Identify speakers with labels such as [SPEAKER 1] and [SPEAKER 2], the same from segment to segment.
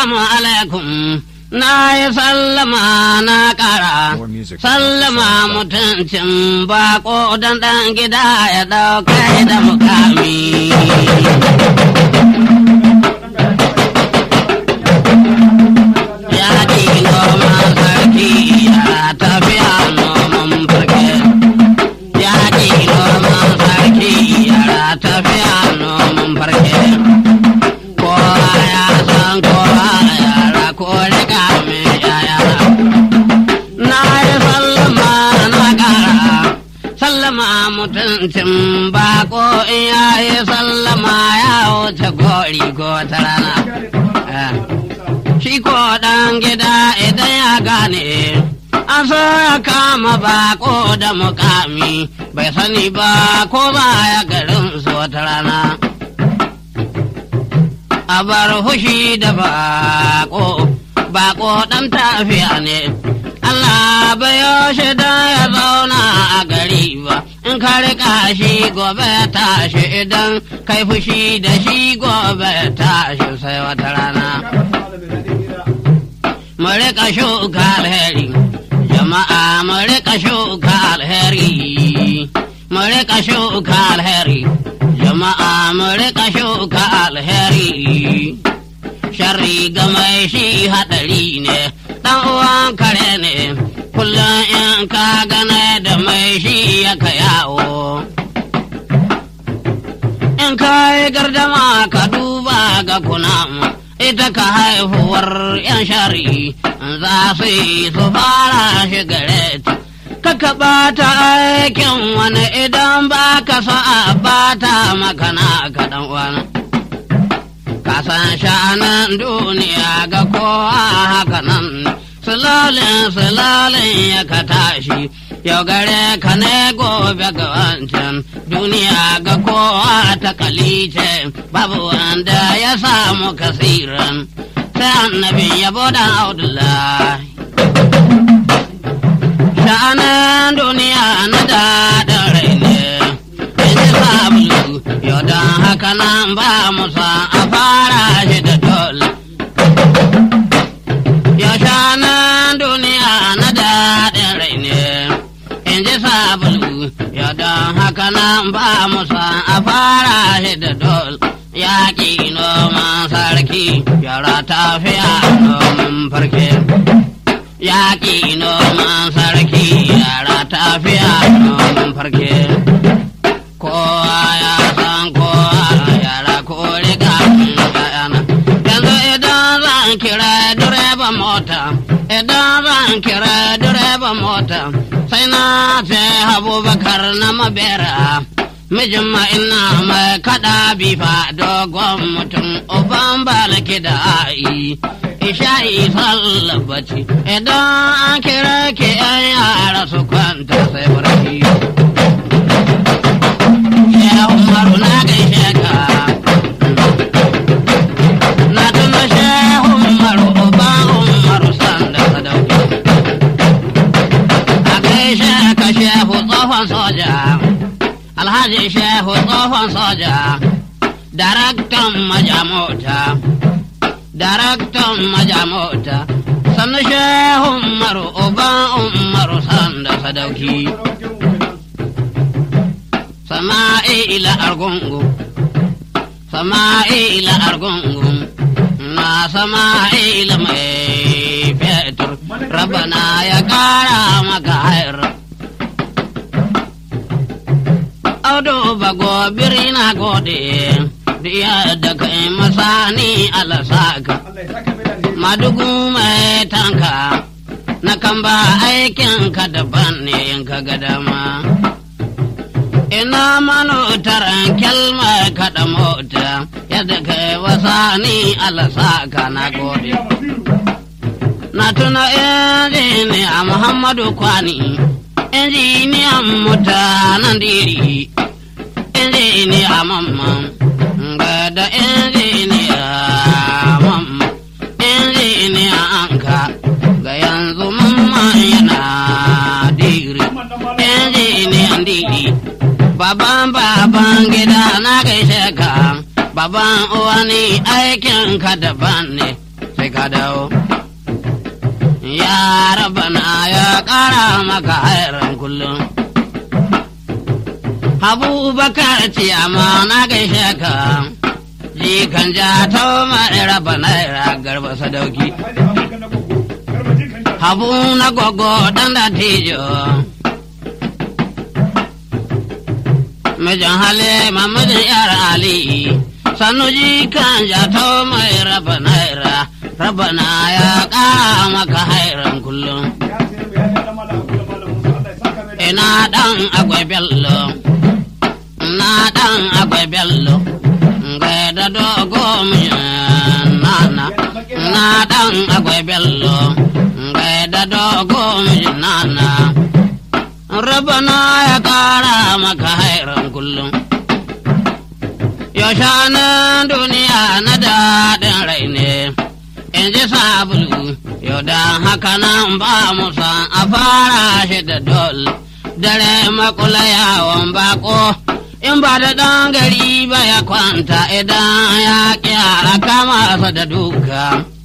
[SPEAKER 1] Assalamu alaikum na yi sallama na ƙara
[SPEAKER 2] More music.
[SPEAKER 1] sallama mutuncin bako dan ɗan gida ya ɗauka da mukami. Ya ji noman sarki ya tafiya noman farke. Ya ji noman sarki ya tafiya noman farke. Kowa ya san kowa yara ko riga mai yaya. Na yi sallama na ƙara, sallama mutuncin bako in ya yi sallama ya wuce gori ko ta rana. Eh. Shi ko ɗan gida idan ya gane, an so ya kama bako da mukami, bai sani ba ko ba ya garin su wata rana. A bar hushi da bako, bako ɗan tafiya ne. Allah bai yaushe da ya zauna a gari ba, in ka riƙa shi gobe ya tashi idan kai fushi da shi gobe ya tashi sai wata rana. mu rika shuka alheri jama'a mu rika shuka alheri mu rika shuka alheri jama'a mu rika shuka alheri sharri ga mai shi hadari ne dan uwan kare ne kullum in ka gane da mai shi ya ka yawo in ka yi gardama ka duba ga kunama ita ka haihuwar yan shari za su yi su fara shi gare ta kaka bata aikin wani idan ba ka sa'a bata makana ka dan wani ka san sha'anan duniya ga kowa haka nan sulalin sulalin ya ka tashi yau gare ka ne gobe ga wancan duniya ga kowa ta kalice babu wanda ya samu kasiran sai annabi yabo da abdullahi sha'anin duniya na daɗin rai ne in ji sabulu yau don haka nan ba musa a fara shi da dole yau sha'anin duniya na daɗin rai ne in ji sabulu yau don haka nan ba musa a fara shi da dole yaƙi noman sarki yara tafiya noman farke yaƙi noman sarki yara tafiya noman farke kowa ya san kowa yara ko riga yana yanzu idan zan kira direban mota idan zan kira direban mota sai na ce abubakar na mabera mijin ina mai kada bifa dogon mutum uban balaki da a'i isha'i sallabaci idan an kira ke yan yara su kwanta sai barci ya umaru na gaishe ka na tuna shehu umaru uba umaru sanda sadauki a gaishe ka shehu tsohon soja alhaji shehu tsohon soja daraktan majamota daraktan majamota sannu shehu umaru uba umaru sanda sadauki sama'ila argungu sama'ila argungu na sama'ila mai fetur rabana ya kara maka hayar audu bago birina gode diya da kai masani alasaka madugu mai tanka na kan ba aikin ka daban ne in ka ga dama ina manotaran kyalma kaɗa mota yadda kai wasani alasaka na gode na tuna injiniya muhammadu kwani injiniyan mutanen diri injiniya mamman ga da injiniya mamman injiniya anka ga yanzu mamman yana diri injiniyan diri baban baban gida na gaishe ka baban uwani aikin ka daban ne sai ka dawo. Ya rabana ya ƙara maka hairan kullum. Abubakar ce amma na gaishe ka. Jikan ja ta mai raba naira garba sadauki. Habu na gogo dan da tijo. Mijin Halima mijin yar Ali. Sannu jikan ja ta mai raba naira. Rabana ya ƙara maka hairan kullum. Ina ɗan agwai bello. Na ɗan agwai bello. Gai da dogo nana. Na ɗan agwai bello. Gai da dogo nana. Rabana ya ƙara maka hairan kullum. Yaushanin duniya na daɗin rai ne. in ji sabulu yau da haka nan ba musa a fara shi da dol dare makula yawon bako in ba da ɗan gari ba ya kwanta idan ya kyara kama sa da duka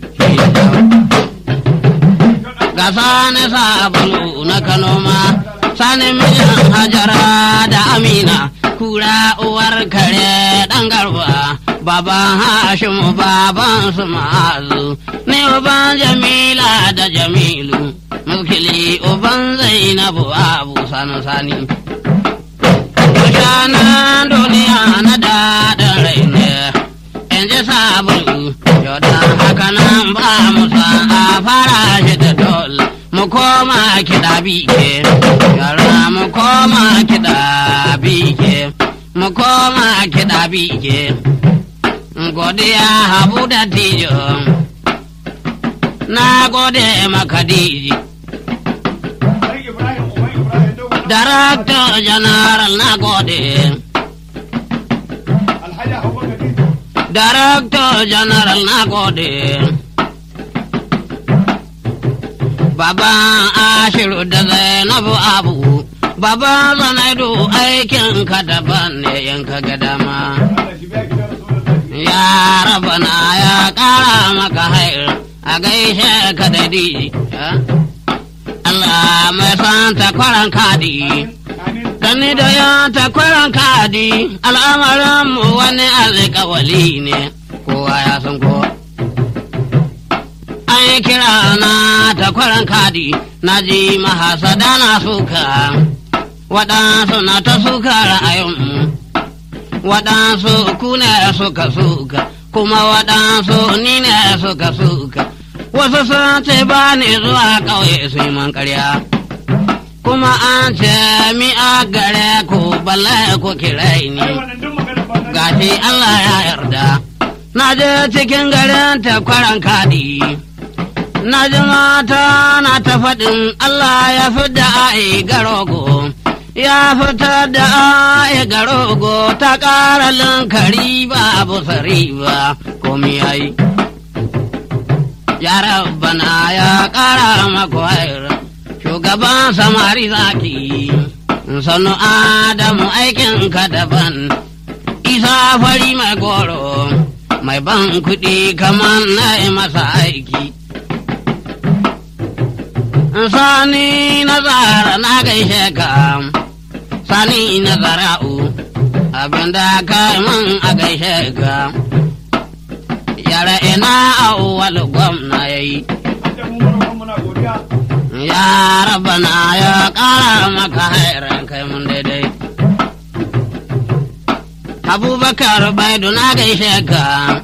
[SPEAKER 1] ga sani sabulu na kanoma sani mijin hajara da amina kura uwar kare ɗan garba baban Hashimu baban su ma'azu, ne uban Jamila da Jamilu, mukili uban Zainabu abu sani sani. Kushanan duniya na daɗin rai ne, in ji sabulu, yau da haka nan ba musa a fara shi da dol. Mu koma kiɗa bike, yara mu koma kiɗa bike, mu koma kiɗa bike. godiya habu da tijo na gode maka diji Director General na gode Director General na gode Baban Ashiru da Zainabu Abu Baban Zanaidu aikin ka daban ne yanka ga dama. ya rabana ya ƙara maka hair a gaishe ka da di Allah mai san takwaran kadi Dani da ya takwaran kadi al'amarin mu wani alƙawali ne kowa ya san ko an yi kira na takwaran kadi na ji mahasada na suka waɗansu na ta suka ra'ayinmu waɗansu ku ne suka suka kuma waɗansu ni ne suka suka wasu sun ce ba ni zuwa ƙauye su yi man ƙarya kuma an ce mi a gare ku balle ku kirai ni gashi Allah ya yarda na je cikin garin takwaran kaɗi na ji mata na ta faɗin Allah ya fi da ai garogo ya fitar da ya garogo ta ƙara lankari ba abu sari ba komi ya yi. Ya rabbana ya ƙara maku haira, shugaban samari zaki, sanu Adamu aikin ka daban, isa fari mai goro, mai ban kuɗi kamar na masa aiki. Sani na zara na gaishe ka. sani na zara'u abinda ka man a gaishe ka yara ina awwal gwamna ya yi ya rabana ya ƙara maka hairan kai mun daidai abubakar baidu na gaishe ka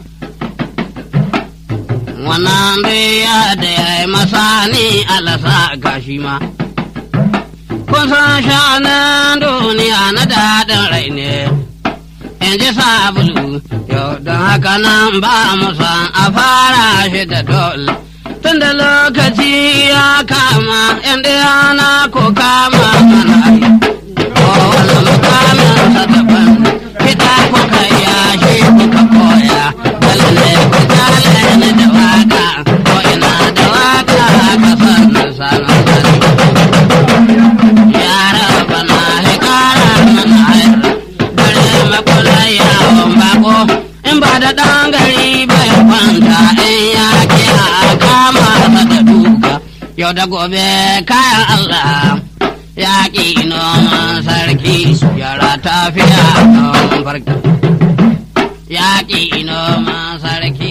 [SPEAKER 1] wannan dai ya da ya yi masani alasa gashi ma kun san sha'anin duniya na daɗin rai ne in ji sabulu yau don haka nan ba mu san a fara shi da dole tun da lokaci ya kama inda yana ko kama mana yi kowane mukamin sa daban kiɗa kuka yashi kuka koya lalle ku kyale ni da waka ko ina da waka ka sannan sanar sani yara bana hikara mana hayar bare makula yawon bako in ba da ɗan gari bai kwanta in ya kiya yau da gobe kayan Allah yaƙi noman sarki yara tafiya don farki yaƙi noman sarki